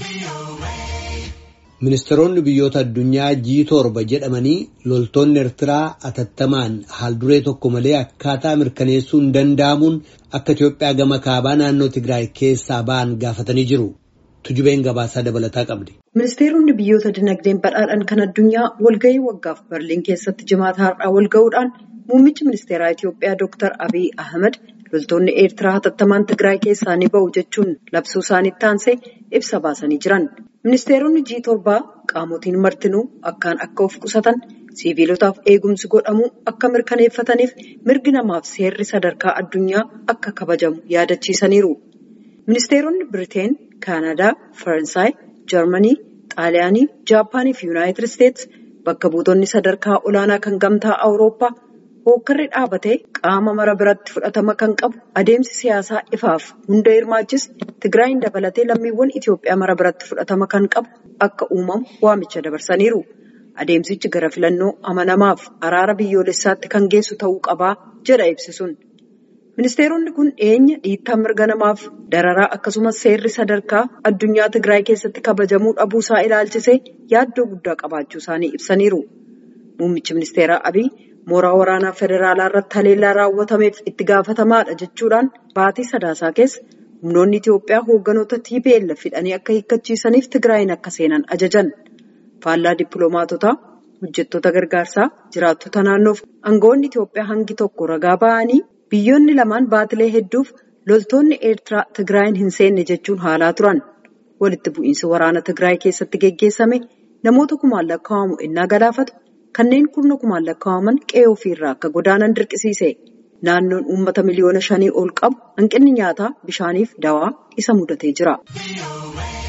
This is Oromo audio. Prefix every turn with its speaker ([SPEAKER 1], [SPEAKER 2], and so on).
[SPEAKER 1] Ministeeronni biyyoota addunyaa G torba jedhamanii loltoonni Eertiraa atattamaan haalduree tokko malee akkaataa mirkaneessuu hin danda'amuun akka Itoophiyaa gama kaabaa naannoo Tigraay keessaa ba'an gaafatanii jiru. Tujubeen gabaasaa dabalataa qabdi.
[SPEAKER 2] Ministeeronni biyyoota dinagdeen badhaadhan kan addunyaa walgahii waggaaf Berliin keessatti jimaata har'aa walgahuudhaan muummichi ministeeraa Itoophiyaa Dr. Abiy Ahmed loltoonni Eertiraa hatattamaan Tigraay keessaa ni ba'u jechuun labsuu isaaniitti aansee ibsa baasanii jiran. Ministeeronni G torbaa qaamotiin martinuu akkaan akka of qusatan siviilotaaf eegumsi godhamuu akka mirkaneeffataniif mirgi namaaf seerri sadarkaa addunyaa akka kabajamu yaadachiisaniiru. Ministeeronni Biriteen, Kaanadaa, Faransaay, Jarmanii, Xaaliyaanii, Jaappaanii fi Yuunaayitid Isteetsi bakka buutonni sadarkaa olaanaa kan gamtaa Awurooppaa hookkarri dhaabatee qaama mara biratti fudhatama kan qabu adeemsi siyaasaa ifaaf hunda hirmaachis Tigraayin dabalatee lammiiwwan Itoophiyaa mara biratti fudhatama kan qabu akka uumamu waamicha dabarsaniiru. Adeemsichi gara filannoo amanamaaf araara biyyoolessaatti kan geessu ta'uu qabaa jedha ibsisuun. Ministeeronni kun dhiyeenya dhiittaa mirga namaaf dararaa akkasumas seerri sadarkaa addunyaa Tigraay keessatti kabajamuu dhabuusaa ilaalchisee yaaddoo guddaa qabaachuu isaanii ibsaniiru. Muummichi ministeeraa Abiy mooraa waraanaa federaalaa irratti haleellaa raawwatameef itti gaafatamaadha jechuudhaan baatii sadaasaa keessa humnoonni Itoophiyaa hoogganoota TPLF hidhanii akka hiikkachiisaniif Tigraayin akka seenan ajajan. Faallaa dippiloomaatotaa, hojjettoota gargaarsaa, jiraattota naannoof aangawoonni Itoophiyaa hangi tokko ragaa ba'anii biyyoonni lamaan baatilee hedduuf loltoonni Eertiraa Tigraayin hin seenne jechuun haalaa turan. Walitti bu'iinsi waraana Tigraay keessatti geggeessame namoota kumaan lakkaa'amu innaa galaafatu kanneen kurna kumaan lakkaa'aman qe'ee ofiirraa akka godaanan dirqisiise. Naannoon uummata miliyoona shanii ol qabu hanqinni nyaataa, bishaaniif dawaa isa mudatee jira.